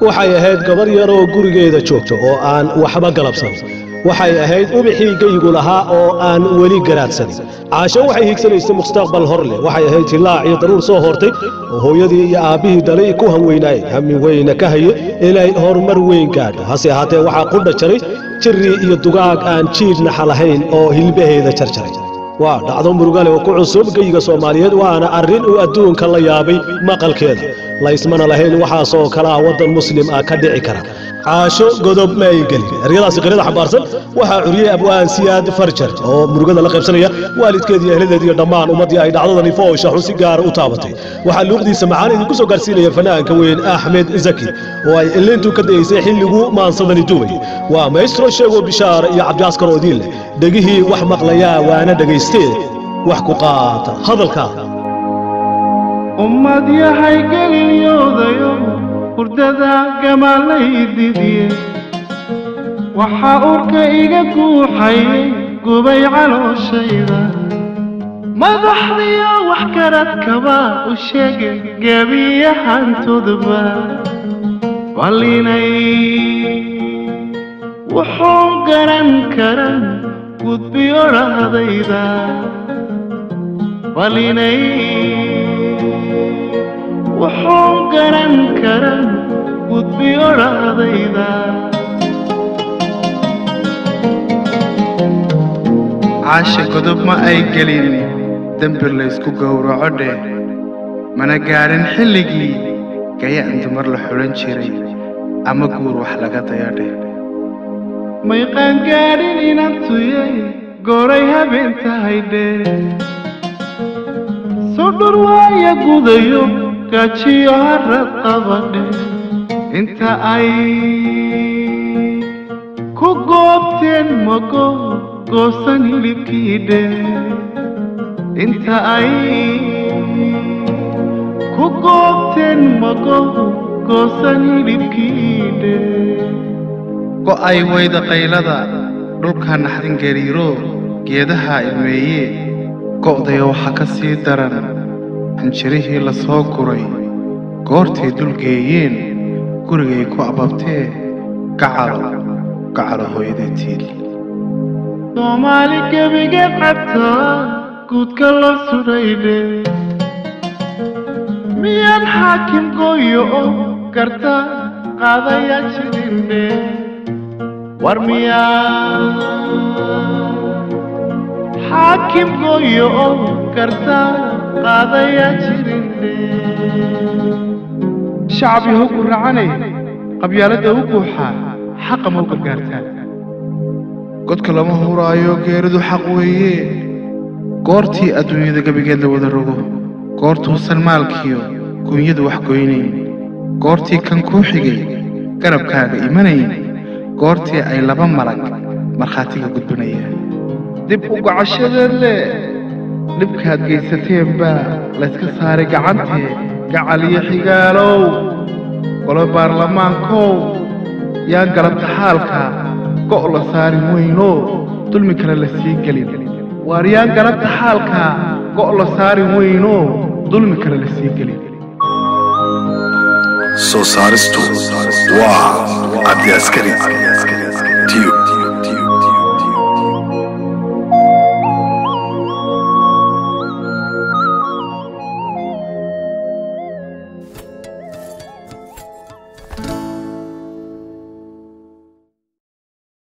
waxay ahayd gabar yar oo gurigeeda joogta oo aan waxba galabsan waxay ahayd ubixii geygu lahaa oo aan weli garaadsanin caasho waxay hiigsanaysay mustaqbal hor leh waxay ahayd hilaac iyo daruur soo hortay oo hooyadii iyo aabbihii dhalay ku hanweynaayay hami weyna ka haye inay horumar weyn gaadho hase ahaatee waxaa qudha jaray jirri iyo dugaag aan jiirnaxa lahayn oo hilbaheeda jarjaray waa dhacdo murugale oo ku cusub geyiga soomaaliyeed waana arrin uu adduunka la yaabay maqalkeeda laysmana lahayn waxaasoo kale ah waddan muslim ah ka dhici kara caasho godob ma ay gelin eryadaasi qirada xambaarsan waxaa curiyey abwaan siyaad farjar oo murugada la qaybsanaya waalidkeedii ehladeed iyo dhammaan ummaddii ay dhacdadani foosha xun si gaara u taabatay waxaa luuqdiisa macaan idinku soo gaarsiinaya fanaanka weyn axmed zaki oo ay ilintu ka dayeysay xilliguu maansadani duubay waa maestro sheego bishaar iyo cabdiaskar oo idiin leh dhegihii wax maqlayaa waana dhagaystee wax ku qaata hadalka ummad yahay geliyoodayo hurdada gamaalaydidiye waxaa urka iga guuxayay gubay calooshayda madaxdiyo wax karadkaba u sheege gebiyahantoodba ballinay wuxuu garan karan gudbiyo dhahdayda ballinay wuxuu garan karan gudbiyo dhahdayda caasha godob ma ay gelin dembi laysku gowraco dheh mana gaadhin xilligii gayaan dumar la xidhan jiray ama guur wax laga dayo dheh may qaangaadhin inantuyay gooray habeen tahay dhee sudhur waaya gudayo gaajiyo harad qabadhe inta ay ku goobteen mago goosan hilibkii dhe inta ay ku goobteen mago goosan hilibkii dhe go'ay wayda qaylada dhulka naxdin gariiro geedaha ilmeeye go'daya waxaa ka sii daran hanjirihii la soo guray goortay dulgeeyeen gurigay ku ababtee gacalo gacalo hooyadee tiil soomaali gebigeed cabtaa guudka loo sudhaydhe miyaan xaakim gooyo oo garta qaadaya jirindhe war miyaa xaakim gooyo oo garta qaadaya jirindhe shacab yahow ku racanay qabyaaladda u buuxaa xaqa ma u gargaartaan godka lama huraayo geeridu xaq weeye goortii adduunyada gebigeed la wada rogo goortuusan maalkiyo guunyadu wax goynayn goortii kan kuu xigay garabkaaga imanayn goortii ay laba malag markhaatiga gudbinayaan dib u gocashadeed leh dhibkaad gaysateen baa layska saaray gacantee gacal iyo xigaalow golo baarlamaankow yaan galabta xaalka go' la saarin weynoo dulmi kale la sii gelin waar yaan galabta xaalka go' la saarin weynoo dulmi kale la sii gelin soo saaristu waa cabdi askari tiyub